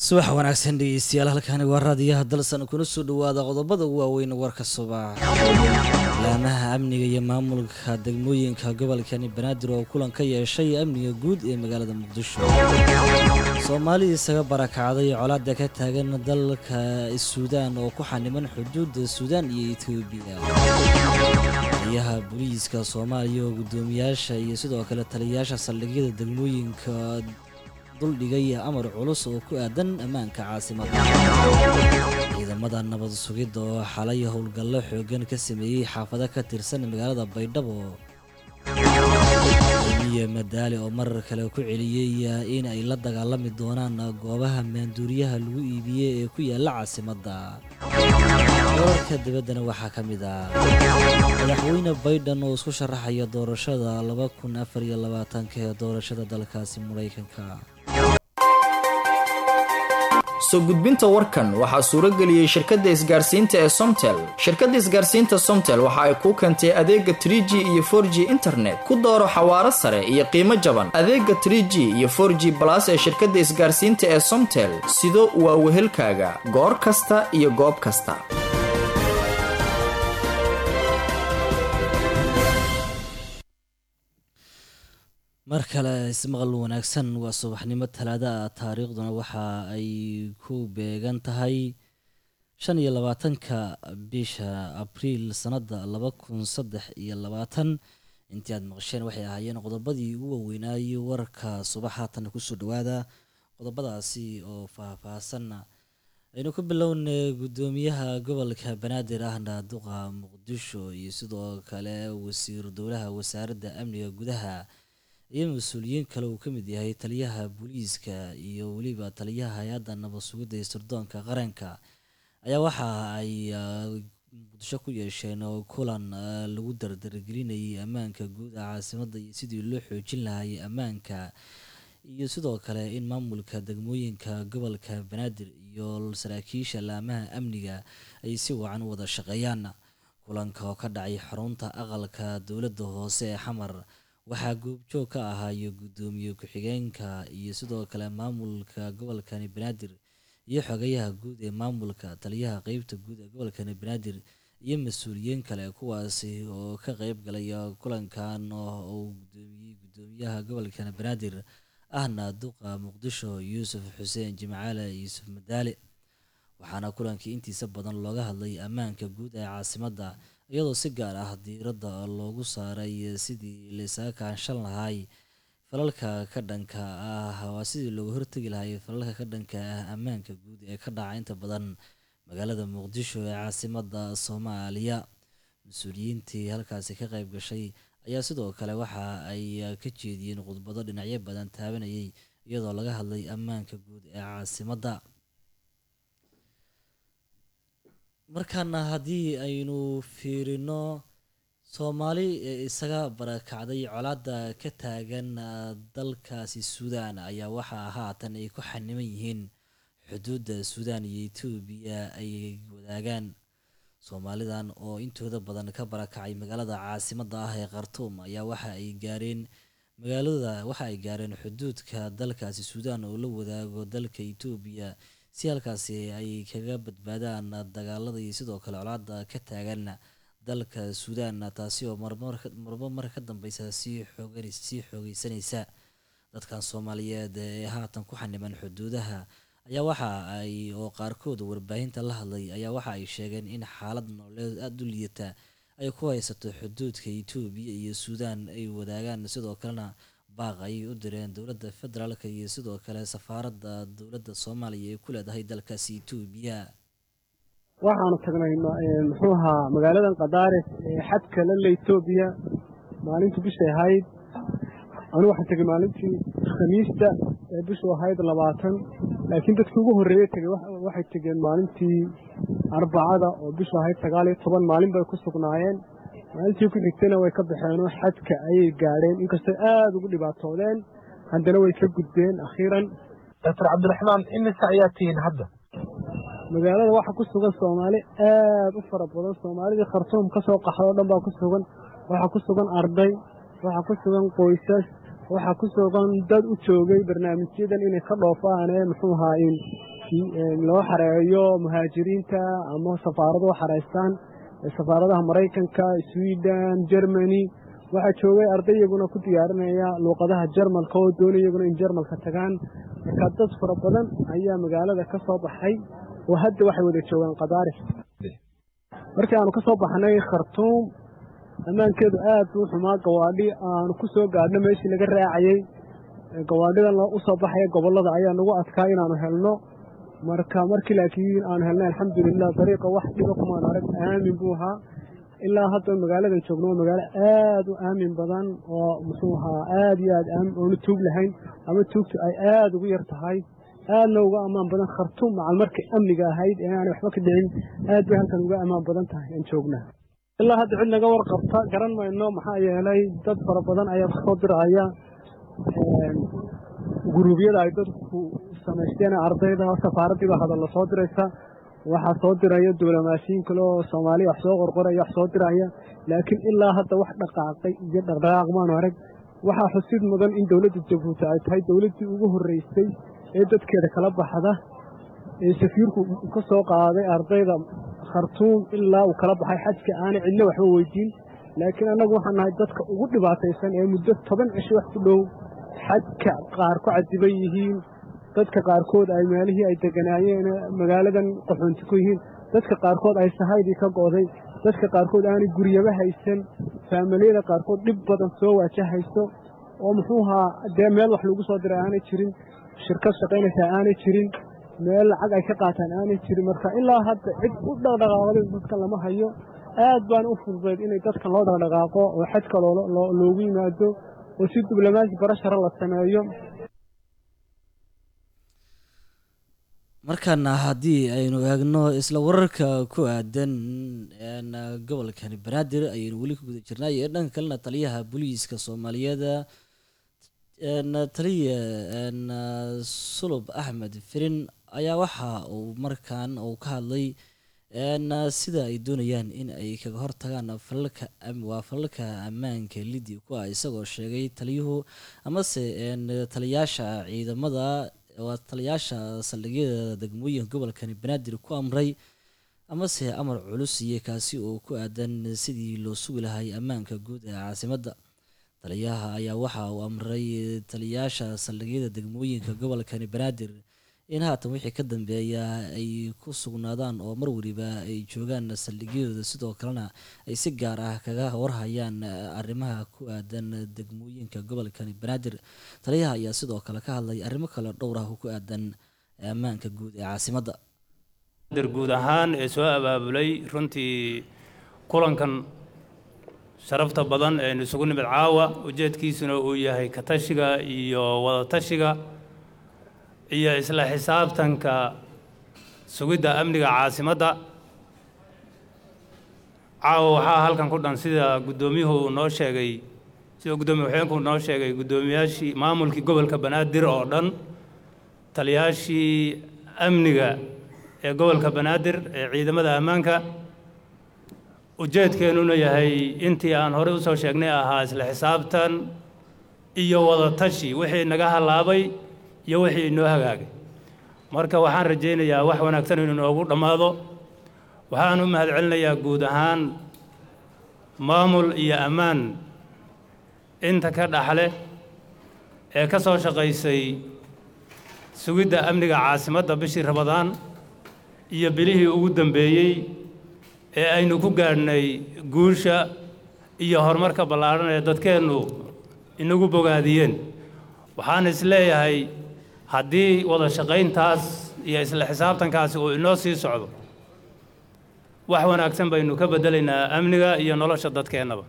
subax wanaagsan dhegeystayaal halkani waa raadiyaha dalsan kuna soo dhawaada qodobada ugu waaweyn warka subax laamaha amniga iyo maamulka degmooyinka gobolkani banaadir oo kulan ka yeeshay amniga guud ee magaalada muqdisho soomaali isaga barakacday colaada ka taagan dalka suudaan oo ku xaniman xuduudda suudaan iyo etoobiya taliyaha booliiska soomaaliya oo guddoomiyaasha iyo sidoo kale taliyayaasha saldhigyada degmooyinka duldhigay amar culus oo ku aadan ammaanka caasimadda ciidamada nabad sugidda oo xalay howlgallo xooggan ka sameeyey xaafado ka tirsan magaalada baydhabo miye madaali oo marar kale ku celiyey in ay la dagaalami doonaan goobaha maanduuriyaha lagu iibiyey ee ku yaalla caasimadda wararka dibaddana waxaa ka mid ah madaxweyne baydhan oo isku sharaxaya doorashada laba kun afar iyo labaatanka ee doorashada dalkaasi maraykanka soo gudbinta warkan waxaa suuro geliyey shirkadda isgaarsiinta ee somtel shirkadda isgaarsiinta somtel waxa ay kuu keentay adeega trie g iyo for g internet ku dooro xawaaro sare iyo qiimo jaban adeega trie g iyo for g balas ee shirkadda isgaarsiinta ee somtel sido waa wehelkaaga goor kasta iyo goob kasta mar kale ismaqal wanaagsan waa subaxnimo talaada ah taariikhduna waxa ay ku beegan tahay shan iyo labaatanka bisha abriil sanadda laba kun saddex iyo labaatan intii aad maqasheen waxay ahaayeen qodobadii ugu waweynaayey warka subax haatan kusoo dhawaada qodobadaasi oo faah-faahsanna aynu ku bilownay guddoomiyaha gobolka banaadir ahna duqa muqdisho iyo sidoo kale wasiir dowlaha wasaaradda amniga gudaha iyo mas-uuliyiin kale uu ka mid yahay taliyaha booliiska iyo weliba taliyaha hay-adda nabad sugidda iyo sirdoonka qaranka ayaa waxa ay muqdisho ku yeesheen kulan lagu dardargelinayay ammaanka guud a caasimadda iyo sidii loo xoojin lahayay ammaanka iyo sidoo kale in maamulka degmooyinka gobolka banaadir iyo saraakiisha laamaha amniga ay si wacan u wada shaqeeyaan kulanka oo ka dhacay xarunta aqalka dowladda hoose ee xamar waxaa goobjoog ka ahaayo guddoomiye ku-xigeenka iyo sidoo kale maamulka gobolkani banaadir iyo xogayaha guud ee maamulka taliyaha qeybta guud ee gobolkani banaadir iyo mas-uuliyiin kale kuwaasi oo ka qeyb galaya kulankan uu gudoomiyey guddoomiyaha gobolkani banaadir ahna duqa muqdisho yuusuf xuseen jimcaale yuusuf madaale waxaana kulankii intiisa badan looga hadlay ammaanka guud ee caasimadda iyadoo si gaar ah diiradda loogu saaray sidii laysaga kaanshan lahay falalka ka dhanka ah waa sidii looga hortegi lahay falalka ka dhanka ah ammaanka guud ee ka dhaca inta badan magaalada muqdisho ee caasimadda soomaaliya mas-uuliyiintii halkaasi ka qayb gashay ayaa sidoo kale waxa ay ka jeediyeen khudbado dhinacyo badan taabanayay iyadoo laga hadlay ammaanka guud ee caasimadda markaana haddii aynu fiirino soomaali ee isaga barakacday colaada ka taagan dalkaasi suudaan ayaa waxaa haatan ay ku xaniman yihiin xuduudda suudaan iyo etoobiya ay wadaagaan soomaalidan oo intooda badan ka barakacay magaalada caasimadda ah ee khartuum ayaa waxa ay gaareen magaalada waxa ay gaareen xuduudka dalkaasi suudaan oo la wadaago dalka etoobiya si halkaasi ay kaga badbaadaan dagaalada iyo sidoo kale colaada ka taagan dalka suudaan taasi oo marmarba mar ka dambeysa sii sii xoogeysanaysa dadkan soomaaliyeed ee haatan ku xaniman xuduudaha ayaa waxa ay oo qaarkood warbaahinta la hadlay ayaa waxa ay sheegeen in xaalad nololeed aada u liidata ay ku haysato xuduudka etoobiya iyo suudaan ay wadaagaan sidoo kalena baaq ayay u direen dowladda federaalka iyo sidoo kale safaaradda dowladda soomaaliya ay ku leedahay dalkaasi etoobiya waxaanu tagnay muxuu ahaa magaaladan kadaares ee xadka lale etoobiya maalintii bishay ahayd anigu waxaan tegey maalintii khamiista ee bishu ahayd labaatan laakiin dadkii ugu horreeyey tegey waxay tegeen maalintii arbacada oo bishu ahayd sagaal iyo toban maalin bay ku sugnaayeen maalintii ku xigtayna way ka baxeenoo xadka ayay gaadheen inkastoo aada ugu dhibaatoodeen haddana way ka gudbeen akhiiran doctor cabdiraxmaan imise ayaa tihiin hadda magaalada waxaa ku sugan soomaali aad u fara badan soomaalidii khartuum ka soo qaxda o dhan baa ku sugan waxaa ku sugan arday waxaa ku sugan qoysas waxaa ku sugan dad u joogay barnaamijyadan inay ka dhoofaan ee muxuu ahaa in loo xareeyo muhaajiriinta ama safaarado xareystaan safaaradaha maraykanka sweden germany waxaa joogay arday iyaguna ku diyaarinaya luuqadaha jarmalka oo doonay iyaguna in jarmalka tagaan marka dad fara badan ayaa magaalada ka soo baxay oo hadda waxay wada joogaan qadaaris markii aanu ka soo baxnay khartuum ammaankeedu aad buu xumaa gawaadhi aanu ku soo gaadhno meeshii laga raacayey gawaadhidan u soo baxaya gobollada ayaa nagu adkaa inaanu helno marka markii laakiin aanu helnay alxamdulilah dariiqa wax dhiba kumaan arag aamin buu ahaa ilaa hadda magaaladan joogno waa magaalo aad u aamin badan oo muxuu ahaa aad iyo aad oonu tuug lahayn ama tuugtu ay aad ugu yar tahay aadna uga ammaan badan khartuum macal markay amniga ahayd ee aanay waxba ka dhicin aad bay halkan uga ammaan badan tahay aan joognaa ilaa hadda cid naga warqabta garan mayno maxaa yeelay dad fara badan ayaa soo diraya guruubyada ay dadku samaysteen ardayda safaaraddii baa hadalla soo diraysa waxaa soo diraya diblomaasiyiin kale oo soomaaliya wax soo qorqoraya wax soo diraya laakiin ilaa hadda wax dhaqaaqay iyo dhaqdhaqaaq maanu arag waxaa xusid mudan in dowladda jabuuti ay tahay dowladdii ugu horreysay ee dadkeeda kala baxda ee safiirku ka soo qaaday ardayda khartuum ilaa uu kala baxay xajka aanay cidna waxba weydiin laakiin annagu waxaan nahay dadka ugu dhibaataysan ee muddo toban cisho wax ku dhow xajka qaar ku cadiban yihiin dadka qaarkood ay meelihii ay deganaayeen magaaladan qaxoonti ku yihiin dadka qaarkood ay sahaydii ka go'day dadka qaarkood aanay guryaba haysan faamiliyada qaarkood dhib badan soo waajahayso oo muxuu ahaa dee meel wax lagu soo diray aanay jirin shirkad shaqaynaysaa aanay jirin meel lacag ay ka qaataan aanay jirin marka ilaa hadda cid u dhaqdhaqaaqday dadkan lama hayo aad baan u fududayd inay dadkan loo dhaqdhaqaaqo oo xajka loogu yimaado oo si diblomaasi barashara la sameeyo markaana haddii aynu eegno isla wararka ku aadan gobolkani banaadir ayaynu weli ku guda jirnay ee dhanka kalena taliyaha booliiska soomaaliyeed taliya sulub axmed firin ayaa waxa uu markan uu ka hadlay sida ay doonayaan in ay kaga hortagaan falalka waa falalka ammaanka lidi ku ah isagoo sheegay taliyuhu amase taliyaasha ciidamada waa taliyaasha saldhigyada degmooyinka gobolkani banaadir ku amray amase amar culus iyo kaasi oo ku aadan sidii loo sugi lahay ammaanka guud ee caasimadda taliyaha ayaa waxa uu amray taliyaasha saldhigyada degmooyinka gobolkani banaadir in haatan wixii ka dambeeya ay ku sugnaadaan oo mar weliba ay joogaan saldhigyadooda sidoo kalena ay si gaar ah kaga warhayaan arrimaha ku aadan degmooyinka gobolkani banaadir taliyaha ayaa sidoo kale ka hadlay arrimo kale dhowr ah oo ku aadan ammaanka guud ee caasimadda guud ahaan ee soo abaabulay runtii kulankan sharafta badan eenu isugu nimid caawa ujeedkiisuna uu yahay katashiga iyo wadatashiga iyo isla xisaabtanka sugidda amniga caasimadda caawa waxaa halkan ku dhan sida guddoomiyuhu noo sheegay sida guddoomiye waxeenku noo sheegay guddoomiyaashii maamulkii gobolka banaadir oo dhan taliyaashii amniga ee gobolka banaadir ee ciidamada ammaanka ujeedkeennuna yahay intii aan horey u soo sheegnay ahaa isla xisaabtan iyo wadatashi wixii naga hallaabay iyo wixii inoo hagaagay marka waxaan rajaynayaa wax wanaagsan inuu noogu dhammaado waxaan u mahadcelinayaa guud ahaan maamul iyo ammaan inta ka dhaxle ee ka soo shaqaysay sugidda amniga caasimadda bishii rabadaan iyo bilihii ugu dambeeyey ee aynu ku gaadhnay guusha iyo horumarka ballaadhan ee dadkeennu inagu bogaadiyeen waxaan is leeyahay haddii wada shaqayntaas iyo isla xisaabtankaasi uu inoo sii socdo wax wanaagsan baynu ka beddelaynaa amniga iyo nolosha dadkeennaba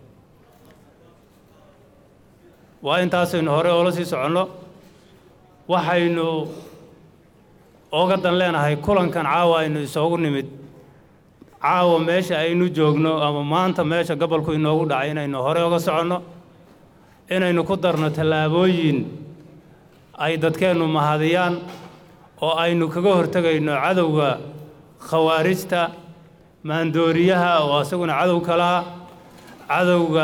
waa intaasaynu hore oola sii soconno waxaynu ooga dan leenahay kulankan caawa aynu isoogu nimid caawa meesha aynu joogno ama maanta meesha gobolku inoogu dhacay inaynu hore oga soconno inaynu ku darno tallaabooyin ay dadkeennu mahadiyaan oo aynu kaga hortegayno cadowga khawaarijta maandooriyaha oo isaguna cadow kalaa cadowga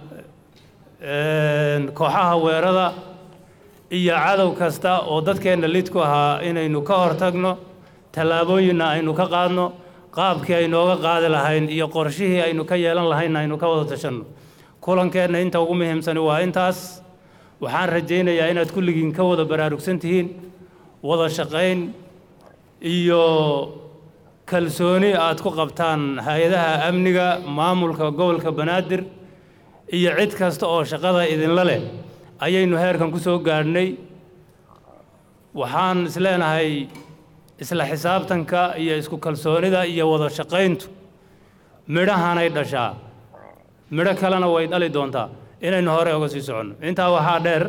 kooxaha weerada iyo cadow kasta oo dadkeenna lid ku ahaa inaynu ka hortagno tallaabooyinna aynu ka qaadno qaabkii aynooga qaadi lahayn iyo qorshihii aynu ka yeelan lahaynna aynu ka wada tashanno kulankeenna inta ugu muhiimsani waa intaas waxaan rajaynayaa inaad kulligiin ka wada baraarugsan tihiin wada shaqayn iyo kalsooni aad ku qabtaan hay-adaha amniga maamulka gobolka banaadir iyo cid kasta oo shaqada idinla leh ayaynu heerkan ku soo gaadhnay waxaan isleenahay isla xisaabtanka iyo isku kalsoonida iyo wada shaqayntu midhahanay dhashaa midho kalena way dhali doontaa inaynu hore uga sii soconno intaa waxaa dheer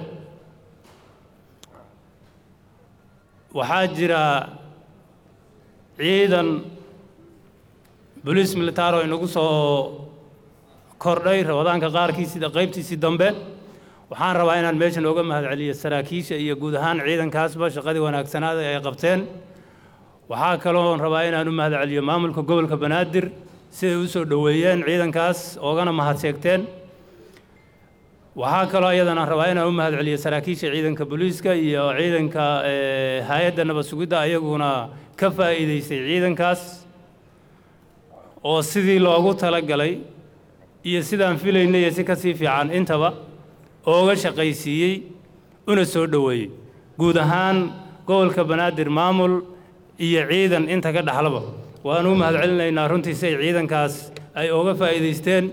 waxaa jira ciidan boliis militaar oo inagu soo kordhay rabadaanka qaarkiisii qaybtiisii dambe waxaan rabaa inaan meeshan ooga mahadceliyo saraakiisha iyo guud ahaan ciidankaasba shaqadii wanaagsanaada ay qabteen waxaa kaloo rabaa inaan u mahadceliyo maamulka gobolka banaadir siday u soo dhoweeyeen ciidankaas oogana mahadseegteen waxaa kaloo iyadana rabaa inaan u mahadceliyo saraakiisha ciidanka booliiska iyo ciidanka hay-adda nabad sugidda ayaguna ka faa'iidaystay ciidankaas oo sidii loogu talagalay iyo sidaan filaynay iyo si ka sii fiican intaba ooga shaqaysiiyey una soo dhoweeyey guud ahaan gobolka banaadir maamul iyo ciidan inta ka dhexlaba waanu u mahadcelinaynaa runtii si ay ciidankaas ay ooga faa'iidaysteen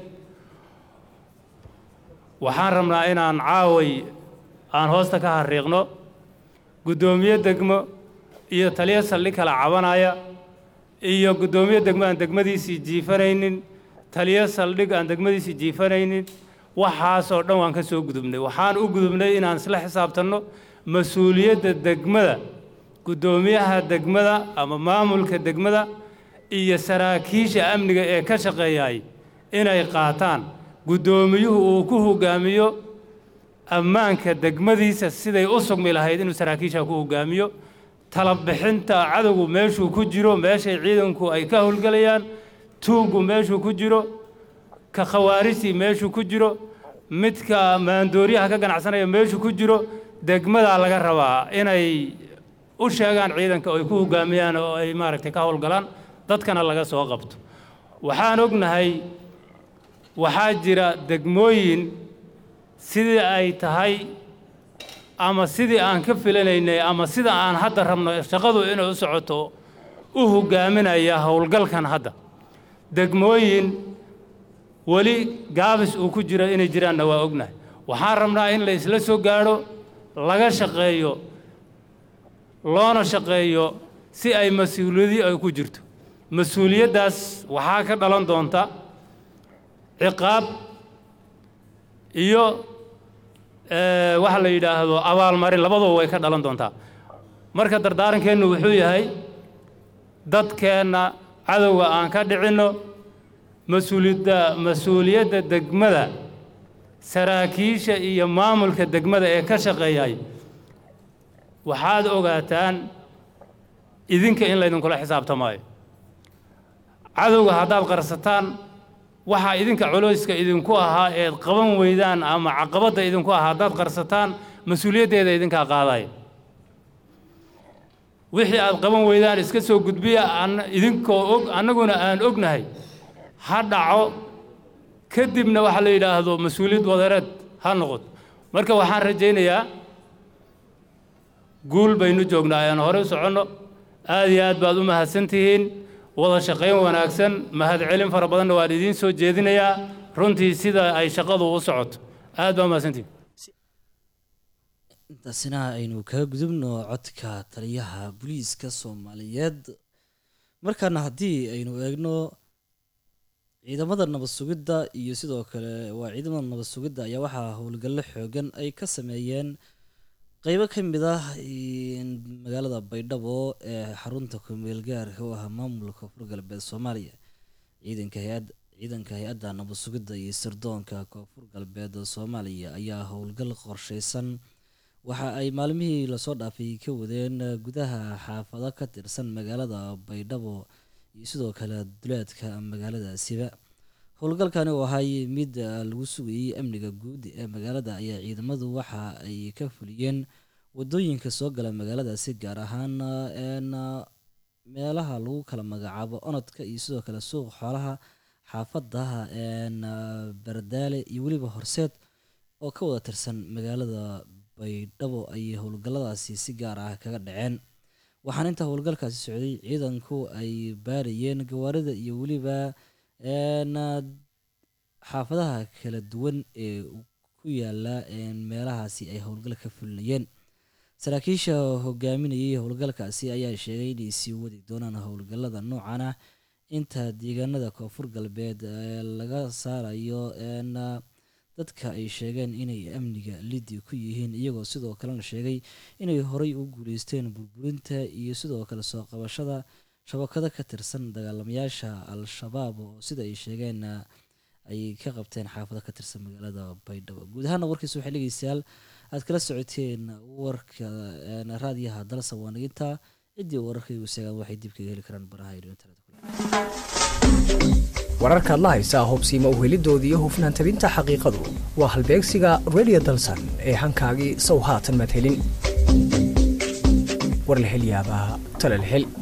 waxaan rabnaa inaan caaway aan hoosta ka hariiqno guddoomiye degmo iyo taliyo saldhig kala cabanaya iyo guddoomiye degmo aan degmadiisii jiifanaynin taliyo saldhig aan degmadiisii jiifanaynin waxaasoo dhan waan ka soo gudubnay waxaan u gudubnay inaan isla xisaabtanno mas-uuliyadda degmada guddoomiyaha degmada ama maamulka degmada iyo saraakiisha amniga ee ka shaqeeyay inay qaataan guddoomiyuhu uu ku hoggaamiyo ammaanka degmadiisa siday u sugmi lahayd inuu saraakiisha ku hoggaamiyo talabixinta cadowgu meeshuu ku jiro meeshay ciidanku ay ka howlgelayaan tuuggu meeshuu ku jiro ka khawaarijtii meeshuu ku jiro midka maandooriyaha ka ganacsanaya meeshuu ku jiro degmadaa laga rabaa inay u sheegaan ciidanka oo ay ku hoggaamiyaan oo ay maaragtay ka howlgalaan dadkana laga soo qabto waxaan ognahay waxaa jira degmooyin sidii ay tahay ama sidii aan ka filanaynay ama sida aan hadda rabno shaqadu inay u socoto u hoggaaminaya howlgalkan hadda degmooyin weli gaabis uu ku jira inay jiraanna waa ognahay waxaan rabnaa in la isla soo gaadho laga shaqeeyo loona shaqeeyo si ay mas-uuliyadi ay ku jirto mas-uuliyaddaas waxaa ka dhalan doonta ciqaab iyo waxa la yidhaahdo abaalmarin labaduba way ka dhalan doontaa marka dardaarankeennu wuxuu yahay dadkeenna cadowga aan ka dhicinno mas-uuliyadda mas-uuliyadda degmada saraakiisha iyo maamulka degmada ee ka shaqeeyay waxaad ogaataan idinka in laydinkula xisaabtamaayo cadowga haddaad qarsataan waxaa idinka culeyska idinku ahaa eed qaban weydaan ama caqabadda idinku ahaa haddaad qarsataan mas-uuliyaddeeda idinkaa qaadaya wixii aad qaban weydaan iska soo gudbiya idinkoo og annaguna aan ognahay ha dhaco kadibna waxa la yidhaahdo mas-uuliyad wadareed ha noqoto marka waxaan rajaynayaa guul baynu joognaa ayaan hore u soconno aad iyo aad baad u mahadsan tihiin wada shaqayn wanaagsan mahadcelin fara badanna waan idiin soo jeedinayaa runtii sida ay shaqadu u socoto aad baa mahadsantihiin intaasina aynu kaga gudubno codka taliyaha booliiska soomaaliyeed markaana haddii aynu eegno ciidamada nabad sugidda iyo sidoo kale waa ciidamada nabad sugidda ayaa waxaa howlgallo xoogan ay ka sameeyeen qeybo ka mid ah magaalada baydhabo ee xarunta kumeel gaarka u ah maamulka koonfur galbeed soomaaliya ciidanka hay-ad ciidanka hay-adda nabad sugidda iyo sirdoonka koonfur galbeed soomaaliya ayaa howlgal qorsheysan waxa ay maalmihii lasoo dhaafay ka wadeen gudaha xaafado ka tirsan magaalada baydhabo iyo sidoo kale duleedka magaaladaasiba howlgalkani oo ahay mid lagu sugayey amniga guud ee magaalada ayaa ciidamadu waxa ay ka fuliyeen wadooyinka soo gala magaaladaasi gaar ahaan meelaha lagu kala magacaabo onodka iyo sidoo kale suuqa xoolaha xaafadaha bardaale iyo weliba horseed oo ka wada tirsan magaalada baydhabo ayay howlgalladaasi si gaar ah kaga dhaceen waxaana inta howlgalkaasi socday ciidanku ay baarayeen gawaarida iyo weliba xaafadaha kala duwan ee ku yaala meelahaasi ay howlgal ka fulinayeen saraakiisha hogaaminayay howlgalkaasi ayaa sheegay inay sii wadi doonaan howlgallada noocan ah inta deegaanada koonfur galbeed laga saarayo dadka ay sheegeen inay amniga lidi ku yihiin iyagoo sidoo kalena sheegay inay horey u guuleysteen burburinta iyo sidoo kale soo qabashada shabakado ka tirsan dagaalamayaasha al-shabaab oo sida ay sheegeen ay ka qabteen xaafado ka tirsan magaalada baydhabo guud ahaana warkiisa waxay dhegeystayaal aad kala socoteen warka raadiyaha dalsa waaniginta ciddii wararkaygu seegaan waxay dib kaga heli karaan baraha iyo internet wararkaad la haysaa hubsiima uhelidooda iyo hufnaan tabinta xaqiiqadu waa halbeegsiga redio dalsan ee hankaagii sow haatan madhelin war la hel yaabaa tala la hel